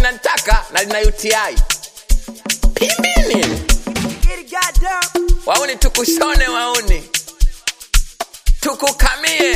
linanitaka na lina UTI. Pimbini. Wauni tukushone wauni. Tukukamie.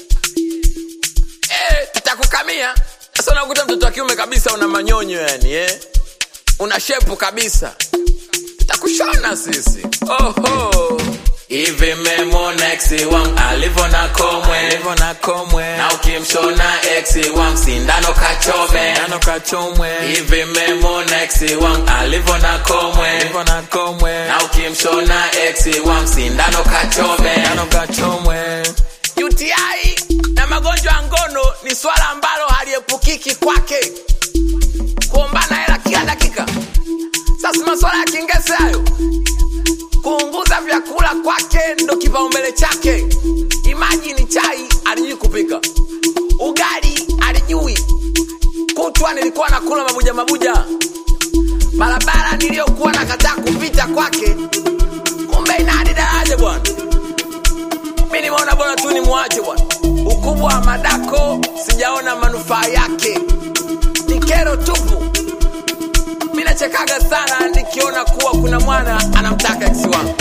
Eh, tutakukamia. Sasa unakuta mtoto wa kiume kabisa una manyonyo yani eh. Una shepu kabisa. Tutakushona sisi. Oho. Hivi memona ex wangu alivyo na komwe Alivyo na komwe na ukimshona ex wangu sindano kachome Nano kachomwe hivi memona ex wangu alivyo na komwe Alivyo na komwe na ukimshona ex wangu sindano kachome Nano kachomwe UTI na magonjwa ya ngono ni swala ambalo haliepukiki kwake, kuombana hela kila dakika. Sasa maswala ya kingese hayo, kuunguza vyakula kwake ndo kipaumbele chake. Imagine chai alijui kupika, ugali alijui, kutwa nilikuwa nakula mabuja mabuja, barabara niliyokuwa nakataa kupita kwake, kumbe ina hadi daraja bwana mi nimeona bora tu ni mwache bwana. Ukubwa wa madako sijaona manufaa yake, ni kero tupu. Mi nachekaga sana nikiona kuwa kuna mwana anamtaka ex wangu.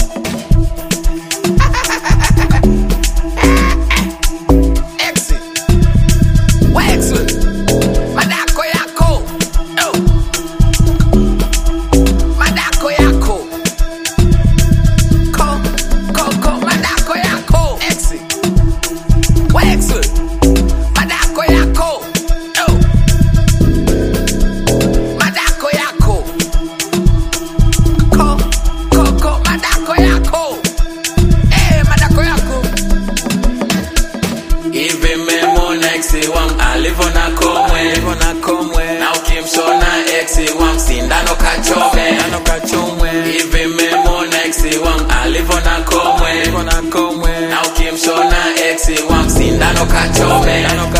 Ex. We ex we. Madako yako. Oh. Madako yako. Ko, ko, ko, madako yako. Ex. We ex we. Madako yako. Oh. Madako yako. Ko, ko, ko, madako yako. Eh, madako yako. Hivi memona ex wangu alivyo na komwe Alivyo na komwe na ukimshona ex wangu sindano kachome Nano kachomwe hivi memona ex wangu alivyo na komwe Alivyo na komwe na ukimshona ex wangu sindano kachome Nano